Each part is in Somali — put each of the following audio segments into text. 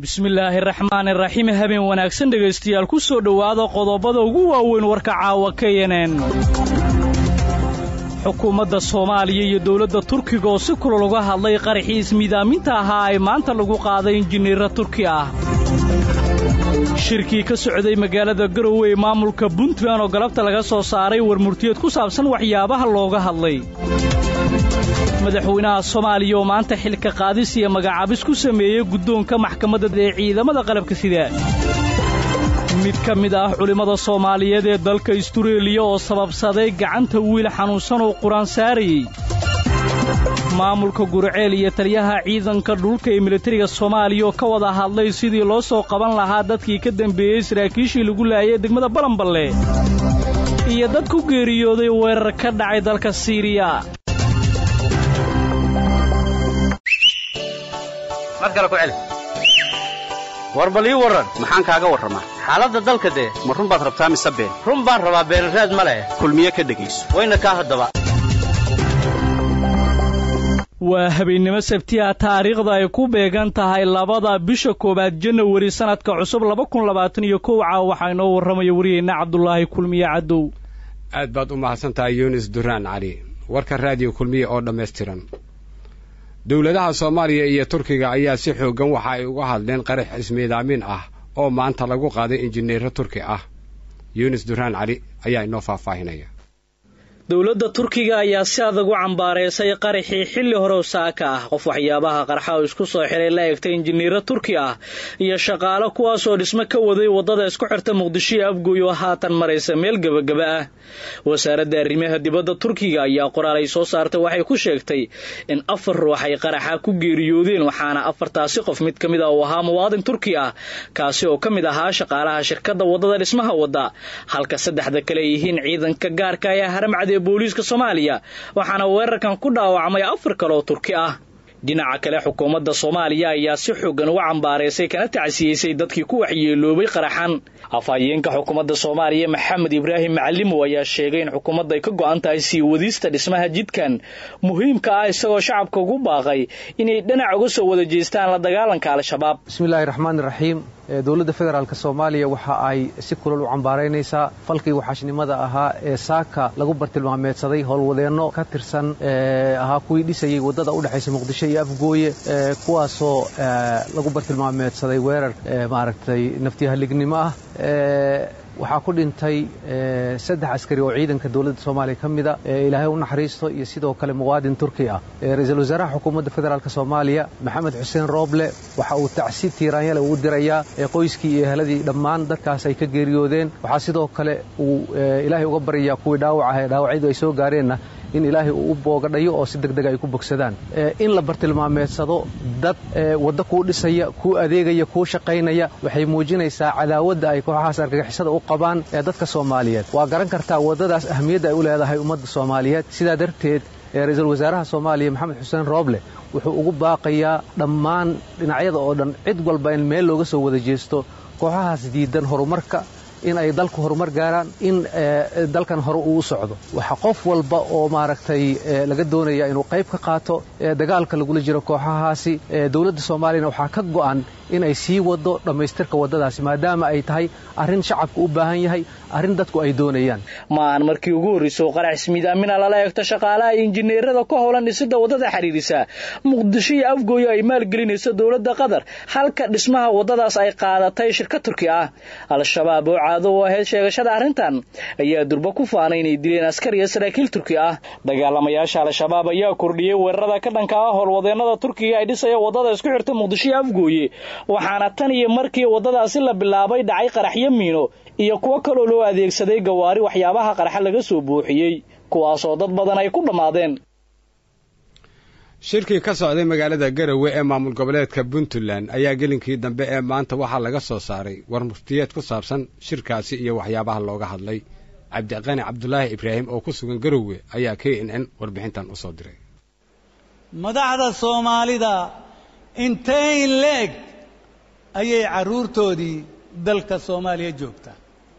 bismillaahi raxmaani raxiim habeen wanaagsan dhegaystayaal ku soo dhowaada qodobada ugu waaweyn warka caawa ka yeneen xukuumadda soomaaliya iyo dowladda turkiga oo si kulal uga hadlay qaraxii ismiidaaminta ahaa ay maanta lagu qaaday injineera turki ah shirkii ka socday magaalada garowe ee maamulka puntland oo galabta laga soo saaray warmurtiyeed ku saabsan waxyaabaha looga hadlay madaxweynaha soomaaliya oo maanta xilka qaadis iyo magacaabis ku sameeyey guddoonka maxkamadda ee ciidamada qalabka sida mid ka mid ah culimmada soomaaliyeed ee dalka istureeliya oo sababsaday gacanta wiil xanuunsan oo qur-aan saarayey maamulka gurceel iyo taliyaha ciidanka dhulka ee militariga soomaaliya oo ka wada hadlay sidii loo soo qaban lahaa dadkii ka dembeeyey saraakiishii lagu laayay degmada balanballe iyo dad ku geeriyooday weerar ka dhacay dalka siiriya war bal ii warran maxaan kaaga warramaa xaaladda dalka dee ma run baad rabtaa mise been run baan rabaa beenraad ma leh kulmiye ka dhegayso wayna kaa haddaba waa habeennimo sabtiha taariikhda ay ku beegan tahay labada bisha koowaad janawari sannadka cusub laba kun labaatan iyo kow caawa waxaa inoo warramaya wariyeyna cabdulaahi kulmiye cadow aad baad u mahadsan tahay yunis duraan cali warka raadiyo kulmiye oo dhammaystiran dowladaha soomaaliya iyo turkiga ayaa si xooggan waxa ay uga hadleen qarax ismiidaamin ah oo maanta lagu qaaday injineero turki ah yunis duraan cali ayaa inoo faahfaahinaya dowladda turkiga ayaa si adag u cambaaraysay qaraxii xilli horow saaka ah qof waxyaabaha qarxa oo isku soo xiray la egtay injineero turki ah iyo shaqaalo kuwaasoo dhismo ka waday waddada isku xirta muqdisho iyo afgooy oo haatan maraysa meel gebagaba ah wasaaradda arrimaha dibadda turkiga ayaa qoraal ay soo saartay waxay ku sheegtay in afar ruux ay qaraxa ku geeriyoodeen waxaana afartaasi qof mid ka mid ah uu ahaa muwaadin turki ah kaasi oo ka mid ahaa shaqaalaha shirkadda waddada dhismaha wadda halka saddexda kale ay yihiin ciidanka gaarka ee haramcad booliiska soomaaliya waxaana weerarkan ku dhaawacmay afar kale oo turki ah dhinaca kale xukuumadda soomaaliya ayaa si xoogan uga cambaaraysay kana tacsiyeysay dadkii ku waxyeeloobay qaraxan afhayeenka xukuumadda soomaaliya maxamed ibraahim macalimow ayaa sheegay in xukuumadda ay ka go'an tahay sii wadista dhismaha jidkan muhiimka ah isagoo shacabka ugu baaqay inay dhinac uga soo wada jeestaan la dagaalanka al-shabaab bismillahi raxmaani raxiim dowladda federaalk soomaaliya waxa ay si kulal u cambaaraynaysaa falkii waxaashnimada ahaa ee saaka lagu bartilmaameedsaday howlwadeenno ka tirsan ahaa kuwii dhisayey waddada u dhexaysa muqdisho iyo afgooye kuwaasoo lagu bartilmaameedsaday weerar maaragtay naftiyahallignimo ah waxaa ku dhintay saddex askari oo ciidanka dowladda soomaaliya ka mida ilaahay u naxariisto iyo sidoo kale muwaadin turki ah ra-iisul wasaaraha xukuumadda federaalk soomaaliya maxamed xuseen rooble waxa uu tacsi tiiraanyale uu dirayaa qoyskii iyo eheladii dhammaan dadkaas ay ka geeriyoodeen waxaa sidoo kale uu ilaahay uga baryayaa kuwii dhaawac ah ee dhaawacyadu ay soo gaareenna in ilaahay uu u boogadhayo oo si deg dega ay ku bogsadaan in la bartilmaameedsado dad waddo kuu dhisaya kuu adeegaya kuu shaqaynaya waxay muujinaysaa cadaawadda ay kooxahaas argagixisada u qabaan ee dadka soomaaliyeed waa garan kartaa waddadaas ahmiyadda ay u leedahay ummadda soomaaliyeed sidaa darteed ra-iisul wasaaraha soomaaliya maxamed xuseen rooble wuxuu ugu baaqayaa dhammaan dhinacyada oo dhan cid walba in meel looga soo wada jeesto kooxahaas diidan horumarka in ay dalku horumar gaaraan in dalkan hore uu u socdo waxa qof walba oo maaragtay laga doonaya inuu qayb ka qaato dagaalka lagula jiro kooxahaasi dowladda soomaaliyana waxaa ka go'an in ay sii wado dhammaystirka waddadaasi maadaama ay tahay arrin shacabku u baahan yahay arrin dadku ay doonayaan ma aan markii ugu horraysay oo qarax ismiidaamina lala eegto shaqaalaha injineerada ka howlan dhisidda waddada xidhiidhisa muqdisho iyo afgooyo ay maalgelinayso dowladda qatar halka dhismaha waddadaas ay qaadatay shirkad turki ah al-shabaab oo caado u ahayd sheegashada arrintan ayaa durba ku faanay inay dileen askar iyo saraakiil turki ah dagaalamayaasha al-shabaab ayaa kordhiyey weerarada ka dhanka ah howlwadeennada turkiga ay dhisaya waddada isku xirta muqdisho iyo afgooye waxaana tan iyo markii waddadaasi la bilaabay dhacay qaraxyo miino iyo kuwo kaloo loo adeegsaday gawaari waxyaabaha qaraxa laga soo buuxiyey kuwaasoo dad badan ay ku dhammaadeen shirkii ka socday magaalada garowe ee maamul goboleedka puntland ayaa gelinkii dambe ee maanta waxaa laga soo saaray war muftiyeed ku saabsan shirkaasi iyo waxyaabaha looga hadlay cabdiqani cabdulaahi ibraahim oo ku sugan garowe ayaa k n n warbixintan u soo diray madaxda soomaalida intay leeg ayay carruurtoodii dalka soomaaliya joogtaa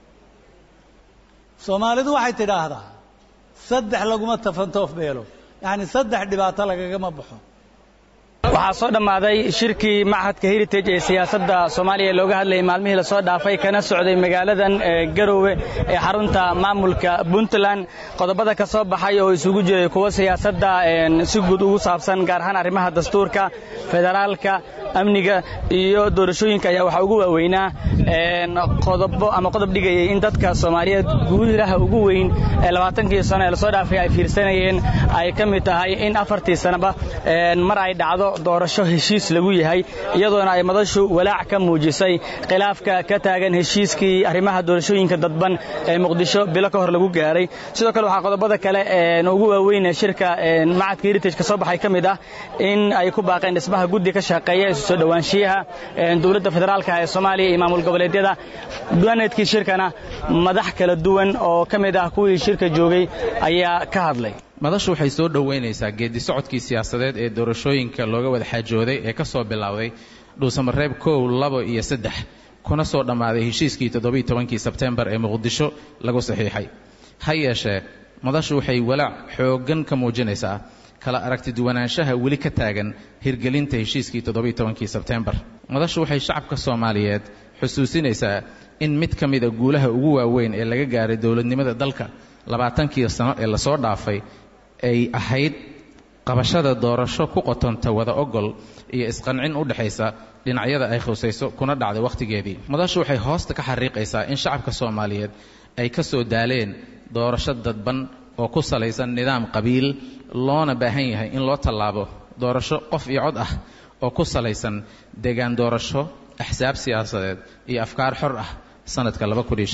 soomaalidu waxay tidhaahdaa saddex laguma tafantoof beelo yacni saddex dhibaato lagagama baxo waxaa soo dhammaaday shirkii machadka heritage ee siyaasadda soomaaliya looga hadlayay maalmihii lasoo dhaafay kana socday magaaladan garowe ee xarunta maamulka puntland qodobada ka soo baxay oo isugu jiray kuwa siyaasadda si guud ugu saabsan gaar ahaan arrimaha dastuurka federaalka amniga iyo doorashooyinka ayaa waxaa ugu waaweynaa qodobo ama qodob dhigayay in dadka soomaaliyeed guulaha ugu weyn ee labaatankii sano ee lasoo dhaafay ay fiirsanayeen ay ka mid tahay in afartii sanaba mar ay dhacdo doorasho heshiis lagu yahay iyadoona ay madashu walaac ka muujisay khilaafka ka taagan heshiiskii arrimaha doorashooyinka dadban ee muqdisho bilo ka hor lagu gaaray sidoo kale waxaa qodobada kale ugu waaweyn shirka macadka heritage ka soo baxay ka mid ah in ay ku baaqeen dhismaha guddi ka shaqeeya isu soo dhowaanshiyaha dowladda federaalka ee soomaaliya iyo maamul goboleedyada duwaneedkii shirkana madax kala duwan oo ka mid ah kuwii shirka joogay ayaa ka hadlay madashu waxay soo dhoweynaysaa geedi socodkii siyaasadeed ee doorashooyinka looga wada xaajooday ee ka soo bilowday dhuusamareeb kow labo iyo saddex kuna soo dhammaaday heshiiskii toddobiiy tobankii sebtembar ee muqdisho lagu saxiixay ha yeeshee madashu waxay walaac xooggan ka muujinaysaa kala aragti duwanaanshaha weli ka taagan hirgelinta heshiiskii toddobiiy tobankii sebtembar madashu waxay shacabka soomaaliyeed xusuusinaysaa in mid ka mida guulaha ugu waaweyn ee laga gaaray dowladnimada dalka labaatankii sano ee lasoo dhaafay ay ahayd qabashada doorasho ku qotonta wada ogol iyo isqancin u dhexaysa dhinacyada ay khusayso kuna dhacday wakhtigeedii madashu waxay hoosta ka xariiqaysaa in shacabka soomaaliyeed ay ka soo daaleen doorasho dadban oo ku salaysan nidaam qabiil loona baahan yahay in loo tallaabo doorasho qof iyo cod ah oo ku salaysan deegaan doorasho axsaab siyaasadeed iyo afkaar xor ah sanadka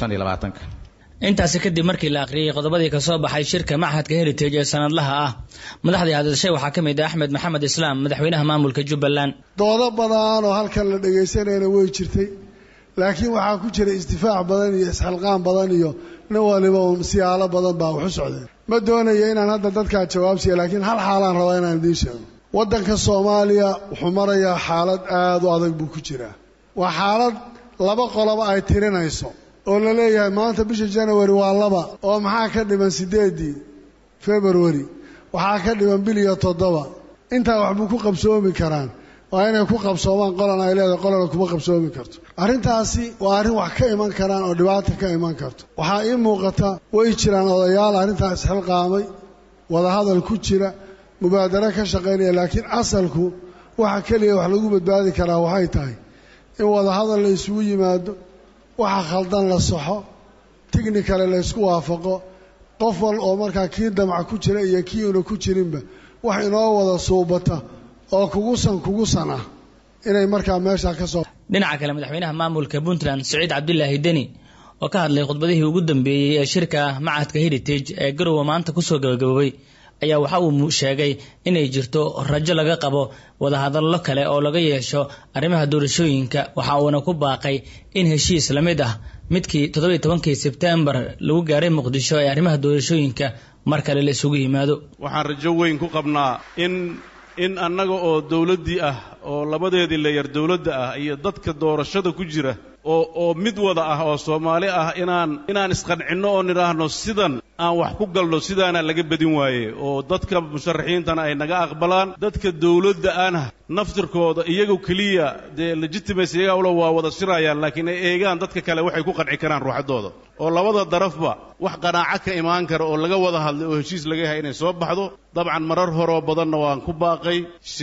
intaasi kadib markii la akhriyey qodobadii ka soo baxay shirka machadka heritage ee sanadlaha ah madaxdii hadashay waxaa ka mid ah axmed maxamed islaam madaxweynaha maamulka jubbaland doodo badan oo halkan la dhegaysanayna way jirtay laakiin waxaa ku jira isdifaac badan iyo isxilqaan badan iyo nin waliba uun siyaalo badan baa waxu socdeen ma doonayo inaan hadda dadkaa jawaabsiiya laakiin hal xaalaan rabaa inaan idiin sheego waddanka soomaaliya wuxuu marayaa xaalad aada u adag buu ku jiraa waa xaalad laba qoloba ay tirinayso oo la leeyahay maanta bisha janawari waa laba oo maxaa ka dhiman siddeeddii februari waxaa ka dhiman bil iyo toddoba intaa waxbuu ku qabsoomi karaan waa inay ku qabsoomaan qolan ay leedahay qolana kuma qabsoomi karto arrintaasi waa arrin wax ka iman karaan oo dhibaata ka iman karto waxaa ii muuqata way jiraan odayaal arrintaa isxilqaamay wadahadal ku jira mubaadaro ka shaqaynaya laakiin asalku waxa keliya wax lagu badbaadi karaa waxay tahay in wadahadal la isugu yimaado waxa khaldan la saxo tignikale la ysku waafaqo qof wal oo markaa kii damac ku jira iyo kii una ku jirinba wax inoo wada suubata oo kugusan kugusan ah inay markaa meeshaa ka soo dhinaca kale madaxweynaha maamulka puntland siciid cabdulaahi deni oo ka hadlay khudbadihii ugu dambeeyey ee shirka machadka heritage ee garowe maanta kusoo gabagaboobay ayaa waxa uu sheegay inay jirto rajo laga qabo wadahadallo kale oo laga yeesho arrimaha doorashooyinka waxa uuna ku baaqay in heshiis la mid ah midkii toddobiiy tobankii sebtembar lagu gaaray muqdisho ee arrimaha doorashooyinka mar kale la isugu yimaado waxaan rajo weyn ku qabnaa in in annaga oo dawladdii ah oo labadeedii layar dawladda ah iyo dadka doorashada ku jira oo oo mid wada ah oo soomaali ah inaan inaan isqancinno oo nidhaahno sidan aan wax ku galno sidaana laga badin waaye oo dadka musharaxiintana ay naga aqbalaan dadka dawladda ana naftirkooda iyagu keliya dee legitimacy iyagaa ula waa wada shirayaan laakiin ay eegaan dadka kale waxay ku qanci karaan ruuxaddooda oo labada darafba wax qanaaco ka imaan kara oo laga wada hadlay oo heshiis laga yahay inay soo baxdo dabcan marar horoo badanna waan ku baaqay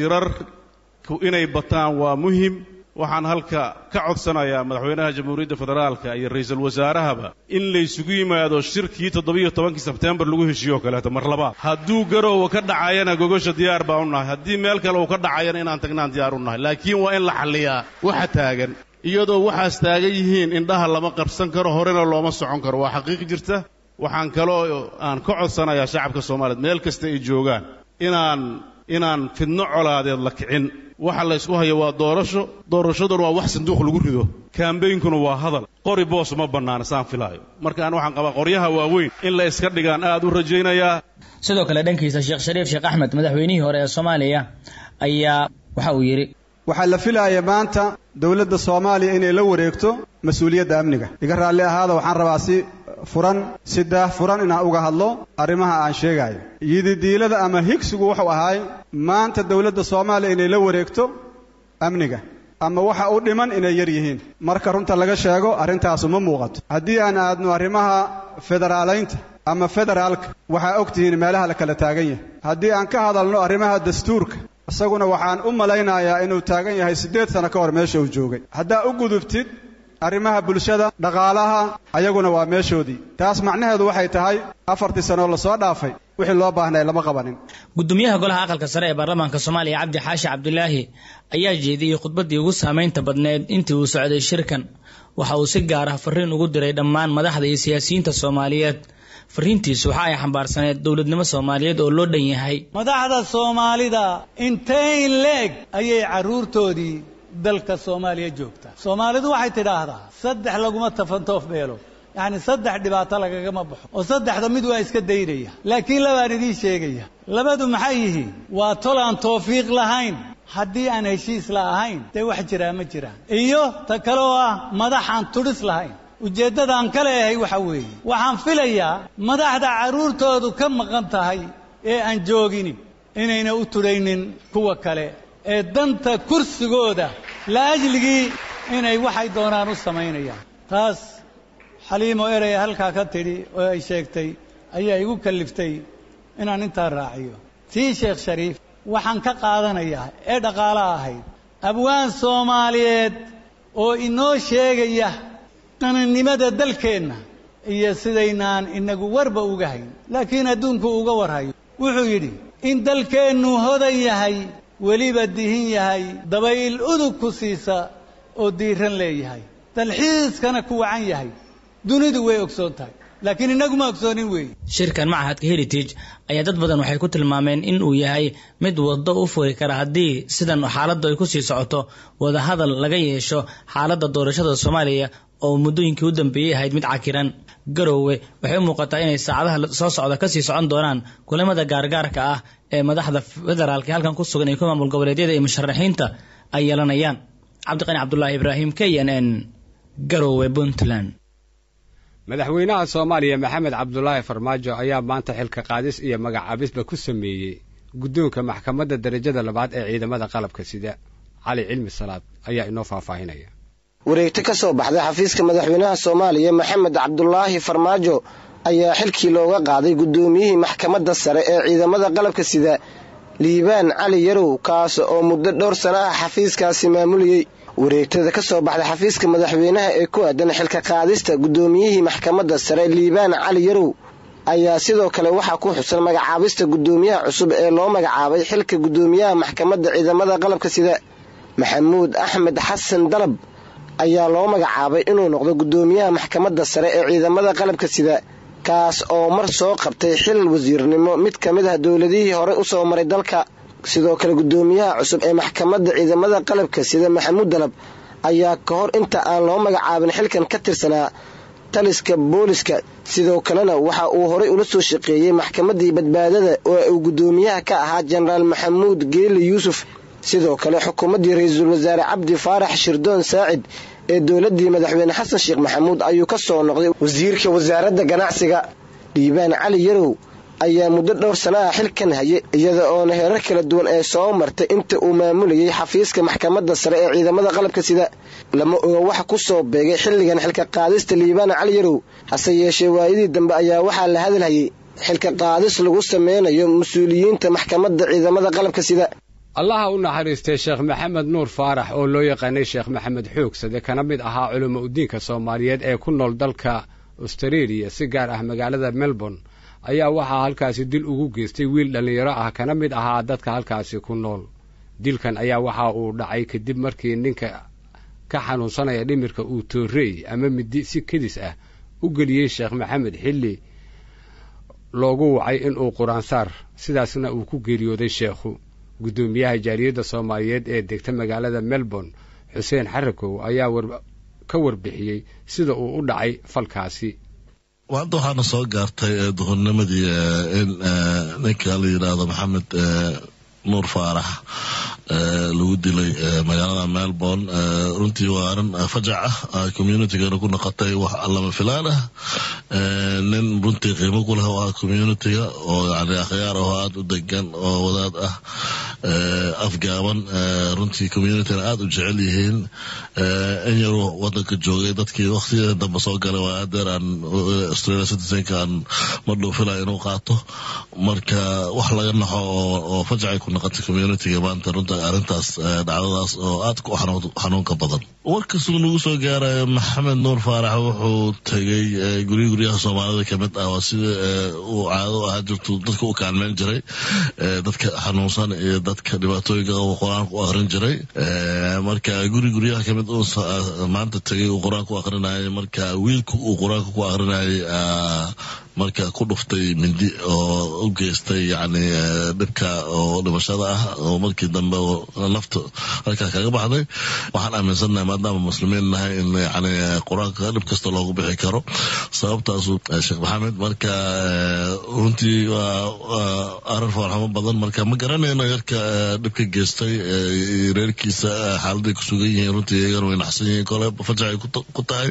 shirarku inay bataan waa muhim waxaan halka ka codsanayaa madaxweynaha jamhuuriyadda federaalka iyo ra'iisul wasaarahaba in laysugu yimaado shirkii toddobiiyo tobankii sebtembar lagu heshiiyo kaleeto mar labaad hadduu garoowa ka dhacayana gogosha diyaar baan u nahay haddii meel kale uu ka dhacayana inaan tagnaan diyaar u nahay laakiin waa in la xalliyaa waxa taagan iyadoo waxaas taagan yihiin indhaha lama qabsan karo horena looma socon karo waa xaqiiq jirta waxaan kaloo aan ka codsanayaa shacabka soomaaliyeed meel kasta ay joogaan inaan inaan fidno colaadeed la kicin waxa la ysku hayo waa doorasho doorashaduna waa wax sanduuq lagu rido kaambeynkuna waa hadal qori boos ma bannaana saan filaayo marka aan waxaan qabaa qoryaha waaweyn in la iska dhigaan aad u rajaynayaa sidoo kale dhankiisa sheekh shariif sheekh axmed madaxweynihii hore ee soomaaliya ayaa waxa uu yidhi waxaa la filaaya maanta dowladda soomaaliya inay la wareegto mas-uuliyadda amniga iga raalli ahaada waxaan rabaa si furan si daah furan inaan uga hadlo arrimaha aan sheegayo yididiilada ama higsigu wuxuu ahaay maanta dowladda soomaaliya inay la wareegto amniga ama waxa u dhiman inay yar yihiin marka runta laga sheego arrintaasu ma muuqato haddii aan aadno arrimaha federaalaynta ama federaalka waxaa og tihiin meelaha la kala taagan yahay haddii aan ka hadalno arrimaha dastuurka isaguna waxaan u malaynayaa inuu taagan yahay siddeed sano ka hor meesha uu joogay haddaa u gudubtid arrimaha bulshada dhaqaalaha ayaguna waa meeshoodii taas macnaheedu waxay tahay afartii sanoo lasoo dhaafay wixii loo baahnay lama qabanin gudoomiyaha golaha aqalka sare ee baarlamaanka soomaaliya cabdi xaashi cabdulaahi ayaa jeediyey khudbaddii ugu saamaynta badneed intii uu socday shirkan waxa uu si gaar ah fariin ugu diray dhammaan madaxda iyo siyaasiyiinta soomaaliyeed fariintiisu waxa ay xambaarsaneed dowladnimo soomaaliyeed oo loo dhan yahay madaxda soomaalida inteyn leeg ayay carruurtoodii dalka soomaaliya joogtaa soomaalidu waxay tidhaahdaa saddex laguma tafantoof beelo yacni saddex dhibaato lagagama baxo oo saddexda mid waa iska daynaya laakiin labaan idiin sheegaya labadu maxay yihiin waa tol aan tawfiiq lahayn haddii aan heshiis la ahayn dee wax jiraa ma jiraan iyo ta kale oo ah madax aan tudhis lahayn ujeeddadaan ka leeyahay waxa weeye waxaan filayaa madaxda carruurtoodu ka maqan tahay ee aan jooginin inayna u tudhaynin kuwa kale ee danta kursigooda la ajligii inay waxay doonaan u samaynayaan taas xaliimo erey halkaa ka tidhi oo ay sheegtay ayaa igu kalliftay inaan intaa raaciyo tii sheekh shariif waxaan ka qaadanayaa ee dhaqaalo ahayd abwaan soomaaliyeed oo inoo sheegaya qaninimada dalkeenna iyo sidaynaan inagu warba uga hayn laakiin adduunku uga warhayo wuxuu yidhi in dalkeennu hodan yahay weliba dihin yahay dabayl udug ku siisa oo diiran leeyahay dalxiiskana ku wacan yahay dunidu way ogsoon tahay laakiin innaguma ogsoonin weeye shirkan machadka heritage ayaa dad badan waxay ku tilmaameen in uu yahay mid waddo u furi kara haddii sidan xaaladdu ay ku sii socoto wadahadal laga yeesho xaaladda doorashada soomaaliya oo muddooyinkii u dambeeyey ahayd mid cakiran garoowe waxay u muuqataa inay saacadaha soo socda kasii socon doonaan kulamada gaargaarka ah ee madaxda federaalka halkan ku sugan iyo ku maamul goboleedyada iyo musharaxiinta ay yeelanayaan cabdiqani cabdulaahi ibraahim k n n garoowe puntland madaxweynaha soomaaliya maxamed cabdulaahi farmaajo ayaa maanta xilka qaadis iyo magacaabisba ku sameeyey guddoonka maxkamadda darajada labaad ee ciidamada qalabka sida cali cilmi salaad ayaa inoo faahfaahinaya wareegto ka soo baxday xafiiska madaxweynaha soomaaliya maxamed cabdulaahi farmaajo ayaa xilkii looga qaaday guddoomiyihii maxkamadda sare ee ciidamada qalabka sida liibaan cali yarow kaas oo muddo dhowr sana ah xafiiskaasi maamulayey wareegtada ka soo baxday xafiiska madaxweynaha ee ku aadan xilka qaadista guddoomiyihii maxkamadda sare liibaan cali yarow ayaa sidoo kale waxaa ku xusan magacaabista guddoomiyaha cusub ee loo magacaabay xilka guddoomiyaha maxkamadda ciidamada qalabka sida maxamuud axmed xasan dalab ayaa loo magacaabay inuu noqdo guddoomiyaha maxkamadda sare ee ciidamada qalabka sida kaas oo mar soo qabtay xil wasiirnimo mid ka mid ah dowladihii hore u soo maray dalka sidoo kale guddoomiyaha cusub ee maxkamadda ciidamada qalabka sida maxamuud dalab ayaa ka hor inta aan loo magacaabin xilkan ka tirsanaa taliska booliska sidoo kalena waxa uu horay ula soo shaqeeyey maxkamaddii badbaadada oo uu guddoomiyaha ka ahaa jenaraal maxamuud geeli yuusuf sidoo kale xukuumaddii ra-iisul wasaare cabdi faarax shirdoon saacid ee dowladdii madaxweyne xasan sheekh maxamuud ayuu ka soo noqday wasiirka wasaaradda ganacsiga dhiibaan cali yarow ayaa muddo dhowr sana ah xilkan hayay iyada oona heerar kala duwan ee soo martay inta uu maamulayay xafiiska maxkamadda sare ee ciidamada qalabka sida lama oga waxa ku soo beegay xilligan xilka qaadista liibaan cali yarow hase yeeshee waayadii dambe ayaa waxaa la hadalhayay xilka qaadis lagu sameynayo mas-uuliyiinta maxkamadda ciidamada qalabka sida allaha u naxariistay sheekh maxamed nuur faarax oo loo yaqaanay sheekh maxamed xoogsade kana mid ahaa culimo udiinka soomaaliyeed ee ku nool dalka austareeliya si gaar ah magaalada melbourne ayaa waxaa halkaasi dil ugu geystay wiil dhallinyaro ah kana mid ahaa dadka halkaasi ku nool dilkan ayaa waxa uu dhacay kadib markii ninka ka xanuunsanaya dhimirka uu toorey ama midi si kedis ah u geliyey sheekh maxamed xilli loogu wacay inuu qur-aansaar sidaasna uu ku geeriyooday sheekhu guddoomiyaha jaaliyadda soomaaliyeed ee degta magaalada melbourne xuseen xarakow ayaa ka warbixiyey sida uu u dhacay falkaasi hadda waxaana soo gaartay duhurnimadii in ninka la yidhaahdo maxamed nuur faarax lagu dilay magaalada melbourne runtii waa arrin fajac ah communitygana ku noqotay wax lama filaan ah nin runtii qiimo ku leh oo ah communitiga oo yani akhyaar oo aada u degan oo wadaad ah afgaaban runtii communitygana aada u jecel yihiin in yaruu wadanka joogay dadkii waqtigeeda dambe soo galay waa adeer aan australia citizenka aan madhow filaya inuu qaato marka wax laga naxo oo fajacay ku noqotay communitiga maanta runta arrintaas dhacdadaas oo aad ku xanuunka badan warkasuu nagu soo gaarayo maxamed nuur faarax wuxuu tegay gurya guryaha soomaalida kamid ah waa sida uu caado ahaa jirtu dadka u kaalmeyn jiray dadka xanuunsan iyo dadka dhibaatooyinka uu qur-aanka u akrin jiray marka guri guryaha kamid uu maanta tegay uu qur-aanka u akrinayay marka wiilka uu qur-aanka ku akrinayay marka ku dhuftay mindi oo u geystay yani dhibka oo dhimashada ah oo markii dambe nafta halkaa kaga baxday waxaan aaminsannahay maadaama muslimiin nahay in yani qur-aanka dhib kasta loogu bixi karo sababtaasu sheekh maxamed marka runtii waa arin foorxamo badan marka ma garanayno yarka dhibka geystay reerkiisa xaaladay ku sugan yihiin runtii iyagana way naxsan yihiin kole fajacay ku tahay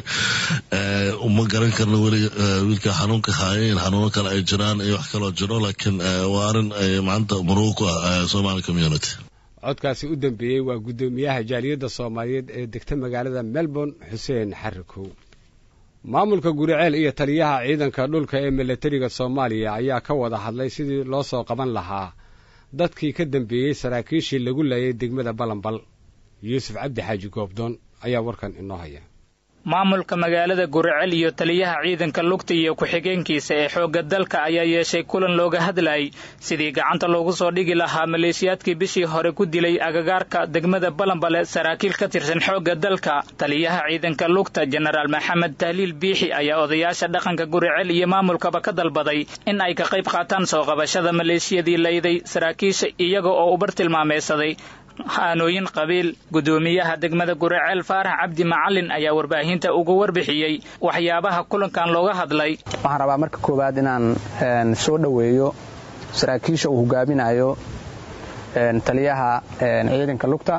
ma garan karno weli wiilka xanuunka haayeen xanuuno kale ay jiraan iyo wax kaloo jiro laakiin waa arrin ay maanta murugo ku ah somali community codkaasi u dambeeyey waa guddoomiyaha jaaliyadda soomaaliyeed ee degta magaalada melbourne xuseen xarikow maamulka guriceel iyo taliyaha ciidanka dhulka ee milatariga soomaaliya ayaa ka wada hadlay sidii loo soo qaban lahaa dadkii ka dambeeyey saraakiishii lagu laayay degmada balanbal yuusuf cabdi xaaji goobdoon ayaa warkan inoo haya maamulka magaalada guricel iyo taliyaha ciidanka lugta iyo ku-xigeenkiisa ee xoogga dalka ayaa yeeshay kulan looga hadlayay sidii gacanta loogu soo dhigi lahaa maleeshiyaadkii bishii hore ku dilay agagaarka degmada balanbale saraakiil ka tirsan xoogga dalka taliyaha ciidanka lugta jenaraal maxamed tahliil biixi ayaa odayaasha dhaqanka guricel iyo maamulkaba ka dalbaday in ay ka qayb qaataan soo qabashada maleeshiyadii layday saraakiisha iyaga oo ubar tilmaameysaday haanooyin qabiil guddoomiyaha degmada guriceel faarax cabdi macalin ayaa warbaahinta uga warbixiyey waxyaabaha kulankan looga hadlay waxaan rabaa marka koowaad inaan soo dhoweeyo saraakiisha uu hogaaminayo taliyaha ciidanka lugta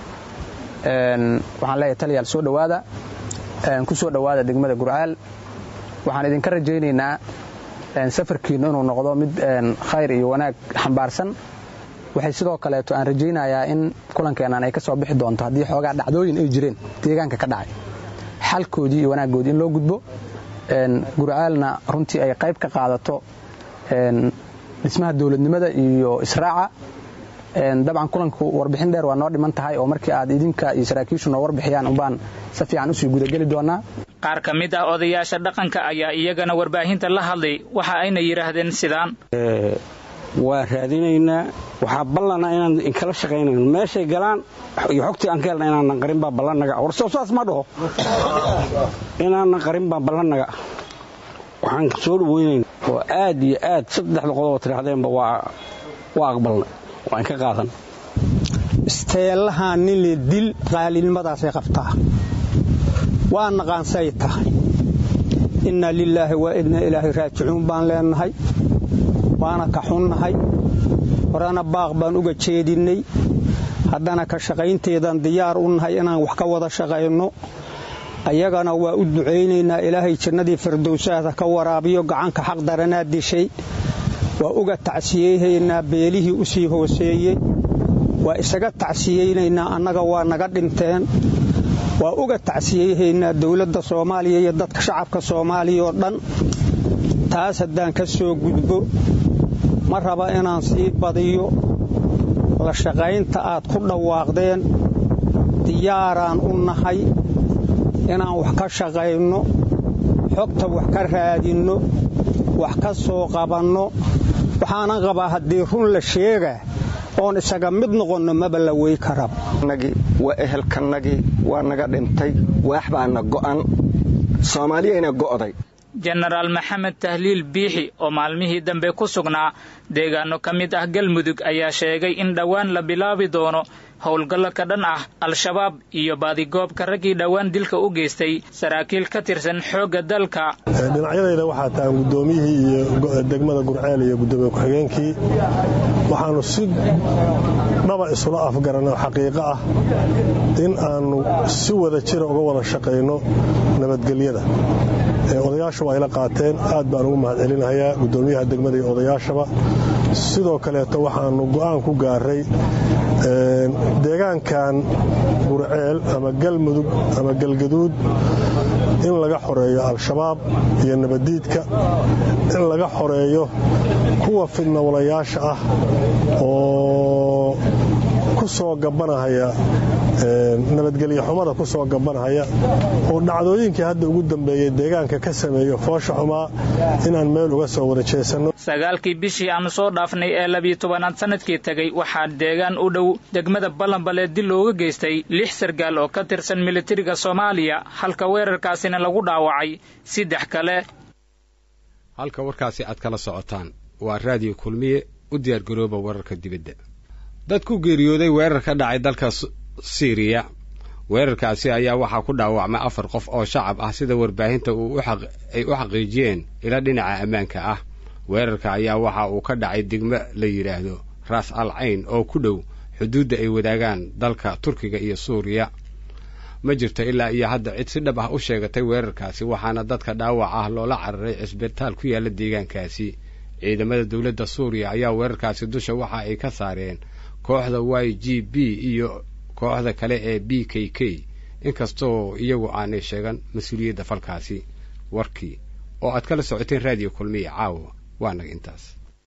waxaan leeyahay taliyaal soo dhowaada ku soo dhowaada degmada gurceel waxaan idinka rajaynaynaa safarkiinnu inuu noqdo mid khayr iyo wanaag xambaarsan waxay sidoo kaleeto aan rajaynayaa in kulankeennan ay ka soo bixi doonto haddii xoogaa dhacdooyin ay jireen deegaanka ka dhacay xalkoodii iyo wanaaggoodii in loo gudbo gurcaalna runtii ay qayb ka qaadato dhismaha dowladnimada iyo israaca dabcan kulanku warbixin dheer waa noo dhiman tahay oo markii aad idinka iyo saraakiishu noo warbixiyaan umbaan si fiican usii gudageli doonaa qaar ka mid ah odayaasha dhaqanka ayaa iyagana warbaahinta la hadlay waxa ayna yidhaahdeen sidaan waa raadinaynaa waxaa ballana inaan inkala shaqaynayno meeshay galaan iyo xogtii aan ka helna inaanan qarin baa ballannaga warsoo saas ma dhaho inaanan qarin baa ballannaga waxaan soo dhaweynayna oo aad iyo aad saddexda qodoboo tidhaahdeenba waa aqbalna waa inka qaadan isteellahaan nin le dil qaalinimadaasay qabtaa waa naqaansay tahay inna lilaahi waa idna ilaahay raajicuun baan leenahay waana ka xunnahay horena baaq baan uga jeedinnay haddana ka shaqaynteedaan diyaar u nahay inaan wax ka wada shaqayno ayagana waa u ducaynaynaa ilaahay jannadii firdowsaada ka waraabiyo gacanka xaq daranaa dishay waa uga tacsiyeynaynaa beelihii u sii hooseeyey waa isaga tacsiyeynaynaa annaga waa naga dhinteen waa uga tacsiyeynaynaa dowladda soomaaliya iyo dadka shacabka soomaaliya oo dhan taas haddaan ka soo gudbo ma raba inaan sii badiyo la shaqaynta aad ku dhawaaqdeen diyaaraan u nahay inaan wax ka shaqayno xogta wax ka raadinno wax ka soo qabanno waxaanan qabaa haddii run la sheegaa oon isaga mid noqonno maba la wey karaba waa ehelkanagii waa naga dhintay waax baana go'an soomaaliyayna go'day jenaraal maxamed tahliil biixi oo maalmihii dambe ku sugnaa deegaano ka mid ah galmudug ayaa sheegay in dhowaan la bilaabi doono howlgallo ka dhan ah al-shabaab iyo baadigoobka raggii dhowaan dilka u geystay saraakiil ka tirsan xoogga dalka dhinacyadayda waxaa tahan guddoomiyihii iyo degmada gurceel iyo guddoomiye ku-xigeenkii waxaannu si dhaba isula afgaranay oo xaqiiqo ah in aannu si wada jira uga wada shaqayno nabadgelyada odayaashu waa ayla qaateen aad baan ugu mahad celinahayaa guddoomiyaha degmada iyo odayaashaba sidoo kaleeto waxaannu go'aan ku gaaray deegaankan gurceel ama galmudug ama galgaduud in laga xoreeyo al-shabaab iyo nabaddiidka in laga xoreeyo kuwa fidnawalayaasha ah oo ku soo gabanahaya nabadgelyo xumada ku soo gabanahaya oo dhacdooyinkii hadda ugu dambeeyey deegaanka ka sameeyo foosha xumaa inaan meel uga soo wada jeesanno sagaalkii bishii aanu soo dhaafnay ee labiyo tobanaad sanadkii tegey waxaa deegaan u dhow degmada ballanbaleed dil looga geystay lix sargaal oo ka tirsan militariga soomaaliya halka weerarkaasina lagu dhaawacay saddex kale halka warkaasi aad kala socotaan waa raadiyo kulmiye u diyaargarooba wararka dibadda dad ku geeriyooday weerar ka dhacay dalka siiriya weerarkaasi ayaa waxaa ku dhaawacmay afar qof oo shacab ah sida warbaahinta ay u xaqiijiyeen ila dhinaca ammaanka ah weerarka ayaa waxa uu ka dhacay degmo la yidhaahdo ras al cayn oo ku dhow xuduudda ay wadaagaan dalka turkiga iyo suuriya ma jirto ilaa iyo hadda cid si dhab ah u sheegatay weerarkaasi waxaana dadka dhaawac ah loola cararay cisbitaal ku yaalla deegaankaasi ciidamada dowladda suuriya ayaa weerarkaasi dusha waxa ay ka saareen kooxda y g b iyo kooxda kale ee b k k inkastoo iyagu aanay sheegan mas-uuliyadda falkaasi warkii oo aad kala socoteen raadiyo kulmiya caawa waa naga intaas